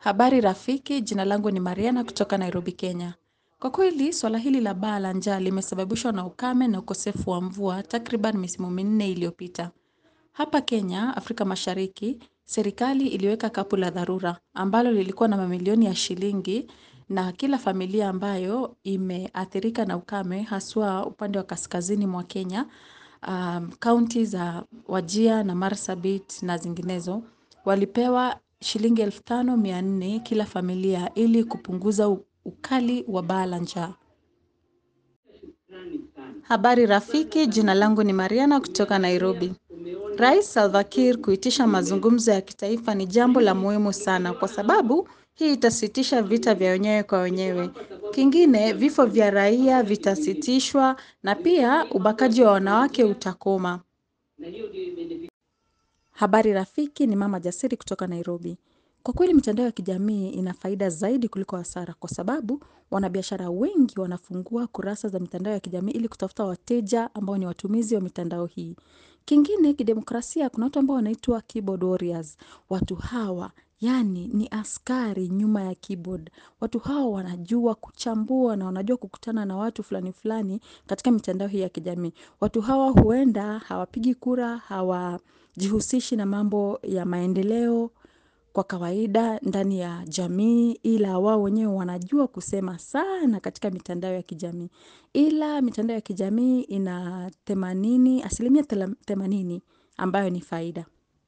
Habari rafiki, jina langu ni Mariana kutoka Nairobi, Kenya. Kwa kweli, swala hili la baa la njaa limesababishwa na ukame na ukosefu wa mvua takriban misimu minne iliyopita. Hapa Kenya, Afrika mashariki, serikali iliweka kapu la dharura, ambalo lilikuwa na mamilioni ya shilingi na kila familia ambayo imeathirika na ukame, haswa upande wa kaskazini mwa Kenya, kaunti za Wajir na Marsabit na zinginezo. Walipewa shilingi elfu tano mia nne kila familia ili kupunguza ukali wa baa la njaa. Habari rafiki, jina langu ni Mariana kutoka Nairobi. Rais Salva Kiir kuitisha mazungumzo ya kitaifa ni jambo la muhimu sana kwa sababu hii itasitisha vita vya wenyewe kwa wenyewe. Kingine, vifo vya raia vitasitishwa na pia ubakaji wa wanawake utakoma. Habari rafiki ni mama jasiri kutoka Nairobi. Kwa kweli mitandao ya kijamii ina faida zaidi kuliko hasara kwa sababu wanabiashara wengi wanafungua kurasa za mitandao ya kijamii ili kutafuta wateja ambao ni watumizi wa mitandao hii. Kingine kidemokrasia kuna watu ambao wanaitwa keyboard warriors. Watu hawa, yani ni askari nyuma ya keyboard. Watu hawa wanajua kuchambua na wanajua kukutana na watu fulani fulani katika mitandao hii ya kijamii. Watu hawa huenda hawapigi kura, hawajihusishi na mambo ya maendeleo kwa kawaida ndani ya jamii ila wao wenyewe wanajua kusema sana katika mitandao ya kijamii. Ila mitandao ya kijamii ina themanini, asilimia themanini ambayo ni faida.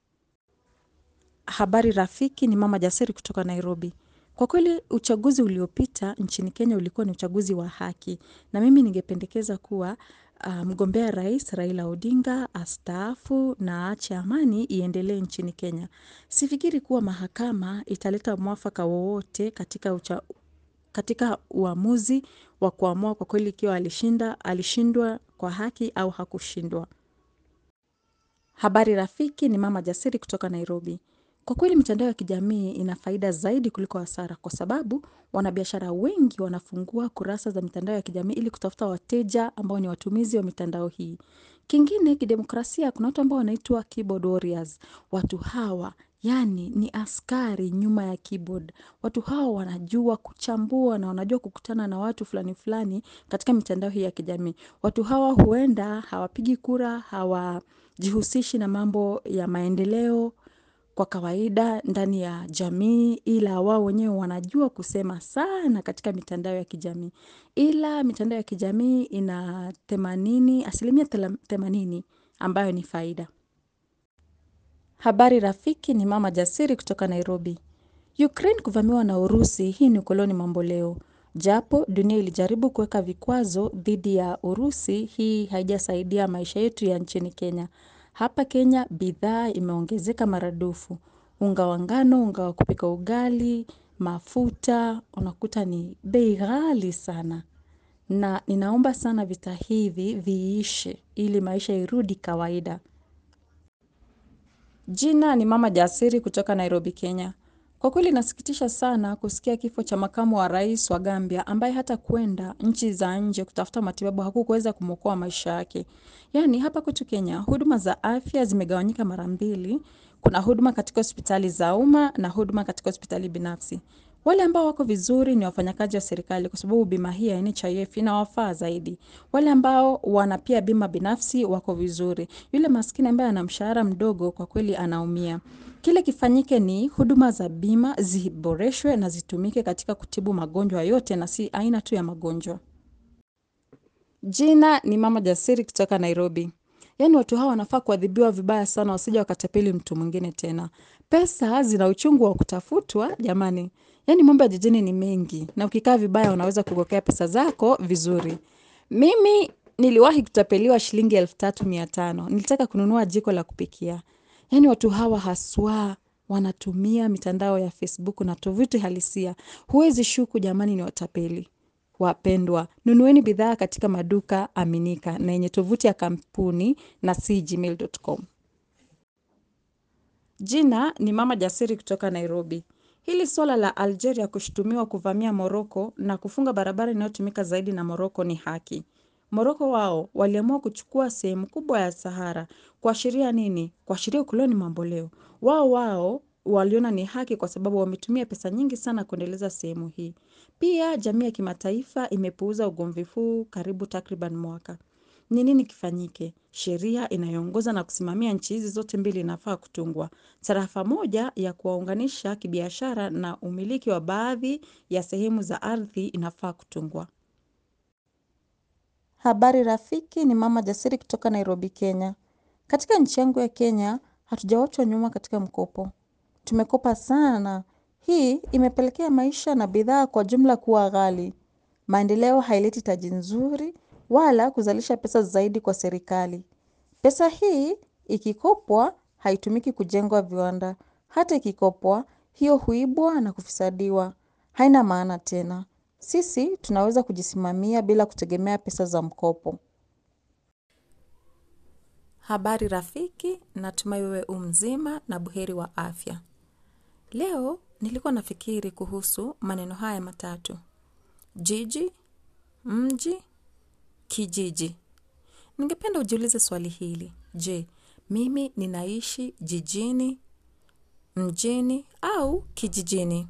Habari rafiki ni mama jasiri kutoka Nairobi. Kwa kweli uchaguzi uliopita nchini Kenya ulikuwa ni uchaguzi wa haki na mimi ningependekeza kuwa mgombea rais Raila Odinga astaafu na aache amani iendelee nchini Kenya. Sifikiri kuwa mahakama italeta mwafaka wowote katika uamuzi wa kuamua kwa kweli ikiwa alishinda, alishindwa kwa haki au hakushindwa. Habari rafiki ni mama jasiri kutoka Nairobi. Kwa kweli mitandao ya kijamii ina faida zaidi kuliko hasara kwa sababu wanabiashara wengi wanafungua kurasa za mitandao ya kijamii ili kutafuta wateja ambao ni watumizi wa mitandao hii. Kingine kidemokrasia kuna watu ambao wanaitwa keyboard warriors. Watu hawa, yani ni askari nyuma ya keyboard. Watu hawa wanajua kuchambua na wanajua kukutana na watu fulani fulani katika mitandao hii ya kijamii. Watu hawa huenda hawapigi kura, hawajihusishi na mambo ya maendeleo kwa kawaida ndani ya jamii ila wao wenyewe wanajua kusema sana katika mitandao ya kijamii. Ila mitandao ya kijamii ina themanini, asilimia themanini ambayo ni faida. Habari rafiki ni mama jasiri kutoka Nairobi. Ukraine kuvamiwa na urusi hii ni ukoloni mambo leo. Japo dunia ilijaribu kuweka vikwazo dhidi ya urusi hii haijasaidia maisha yetu ya nchini Kenya. Hapa Kenya bidhaa imeongezeka maradufu. Unga wa ngano, unga wa kupika ugali, mafuta, unakuta ni bei ghali sana. Na ninaomba sana vita hivi viishe ili maisha irudi kawaida. Jina ni mama jasiri kutoka Nairobi, Kenya. Kwa kweli inasikitisha sana kusikia kifo cha makamu wa rais wa Gambia ambaye hata kuenda nchi za nje kutafuta matibabu hakukuweza kumwokoa maisha yake. Yani hapa kwetu Kenya, huduma za afya zimegawanyika mara mbili, kuna huduma katika hospitali za umma na huduma katika hospitali binafsi. Wale ambao wako vizuri ni wafanyakazi wa serikali kwa sababu bima hii ya NHIF inawafaa zaidi. Wale ambao wana pia bima binafsi wako vizuri. Yule maskini ambaye ana mshahara mdogo kwa kweli anaumia. Kile kifanyike ni huduma za bima ziboreshwe na zitumike katika kutibu magonjwa yote na si aina tu ya magonjwa. Jina ni mama jasiri kutoka Nairobi. Yani watu hawa wanafaa kuadhibiwa vibaya sana wasije wakatapeli mtu mwingine tena. Pesa zina uchungu wa kutafutwa jamani. Yani mambo ya jijini ni mengi na ukikaa vibaya unaweza kugokea pesa zako vizuri. Mimi niliwahi kutapeliwa shilingi elfu tatu mia tano. Nilitaka kununua jiko la kupikia. Yani watu hawa haswa wanatumia mitandao ya Facebook na tovuti halisia. Huwezi shuku jamani ni watapeli. Wapendwa, nunueni bidhaa katika maduka aminika na yenye tovuti ya kampuni na si gmail.com. Jina ni mama jasiri kutoka Nairobi. Hili swala la Algeria kushutumiwa kuvamia Morocco na kufunga barabara inayotumika zaidi na Morocco ni haki. Morocco wao waliamua kuchukua sehemu kubwa ya Sahara. Kuashiria nini? Kuashiria ukoloni mambo leo. Wao wao waliona ni haki kwa sababu wametumia pesa nyingi sana kuendeleza sehemu hii. Pia jamii ya kimataifa imepuuza ugomvi huu karibu takriban mwaka. Ni nini kifanyike? Sheria inayoongoza na kusimamia nchi hizi zote mbili inafaa kutungwa. Tarafa moja ya kuwaunganisha kibiashara na umiliki wa baadhi ya sehemu za ardhi inafaa kutungwa. Habari rafiki ni mama jasiri kutoka Nairobi, Kenya. Katika nchi yangu ya Kenya, hatujawachwa nyuma katika mkopo. Tumekopa sana. Hii imepelekea maisha na bidhaa kwa jumla kuwa ghali. Maendeleo haileti taji nzuri wala kuzalisha pesa zaidi kwa serikali. Pesa hii ikikopwa haitumiki kujengwa viwanda. Hata ikikopwa hiyo huibwa na kufisadiwa. Haina maana tena. Sisi tunaweza kujisimamia bila kutegemea pesa za mkopo. Habari rafiki natumai wewe u mzima na buheri wa afya. Leo nilikuwa nafikiri kuhusu maneno haya matatu. Jiji, mji, kijiji. Ningependa ujiulize swali hili. Je, mimi ninaishi jijini, mjini au kijijini?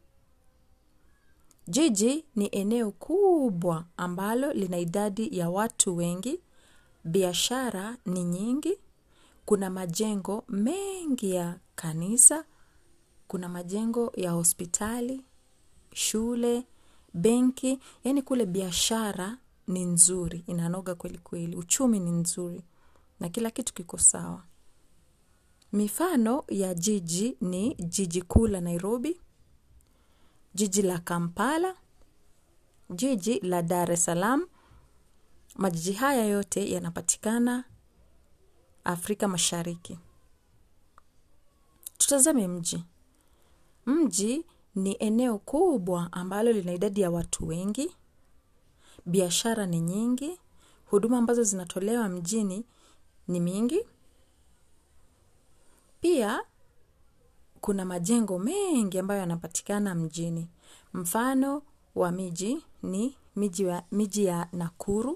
Jiji ni eneo kubwa ambalo lina idadi ya watu wengi, biashara ni nyingi, kuna majengo mengi ya kanisa, kuna majengo ya hospitali, shule, benki, yaani kule biashara ni nzuri, inanoga kweli kweli, uchumi ni nzuri, na kila kitu kiko sawa. Mifano ya jiji ni jiji kuu la Nairobi, jiji la Kampala, jiji la Dar es Salaam. Majiji haya yote yanapatikana Afrika Mashariki. Tutazame mji. Mji ni eneo kubwa ambalo lina idadi ya watu wengi, biashara ni nyingi, huduma ambazo zinatolewa mjini ni mingi. Pia kuna majengo mengi ambayo yanapatikana mjini. Mfano wa miji ni miji ya Nakuru,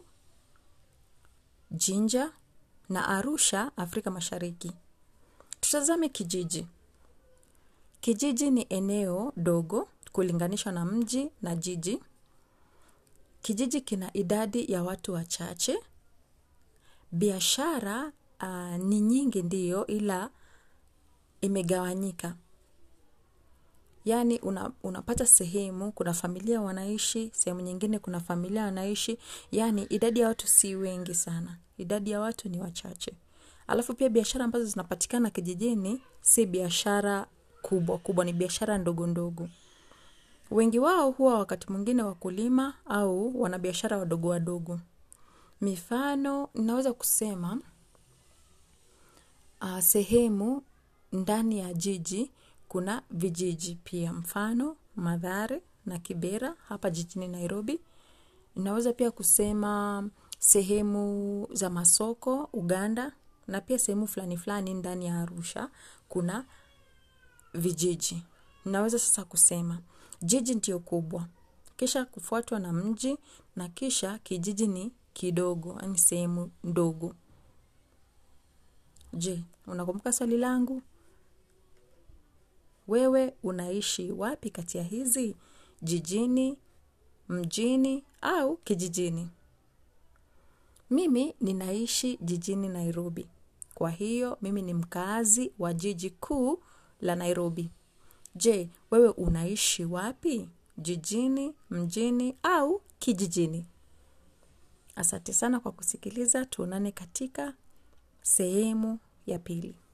Jinja na Arusha, Afrika Mashariki. Tutazame kijiji. Kijiji ni eneo dogo kulinganishwa na mji na jiji. Kijiji kina idadi ya watu wachache. Biashara ni nyingi ndiyo ila imegawanyika. Yaani unapata sehemu, kuna familia wanaishi, sehemu nyingine kuna familia wanaishi, yaani idadi ya watu si wengi sana. Idadi ya watu ni wachache. Alafu pia biashara ambazo zinapatikana kijijini, si biashara kubwa kubwa ni biashara ndogo ndogo. Wengi wao huwa wakati mwingine wakulima au wanabiashara wadogo wadogo. Mifano, ninaweza kusema sehemu ndani ya jiji kuna vijiji pia mfano, Mathare na Kibera hapa jijini Nairobi. Ninaweza pia kusema sehemu za masoko, Uganda na pia sehemu fulani fulani ndani ya Arusha kuna vijiji. Ninaweza sasa kusema jiji ndio kubwa. Kisha kufuatwa na mji na kisha kijiji ni kidogo, yaani sehemu ndogo. Je, unakumbuka swali langu? Wewe unaishi wapi kati ya hizi? Jijini, mjini au kijijini? Mimi ninaishi jijini Nairobi. Kwa hiyo, mimi ni mkaazi wa jiji kuu la Nairobi. Je, wewe unaishi wapi? Jijini, mjini au kijijini? Asante sana kwa kusikiliza tuonane katika sehemu ya pili.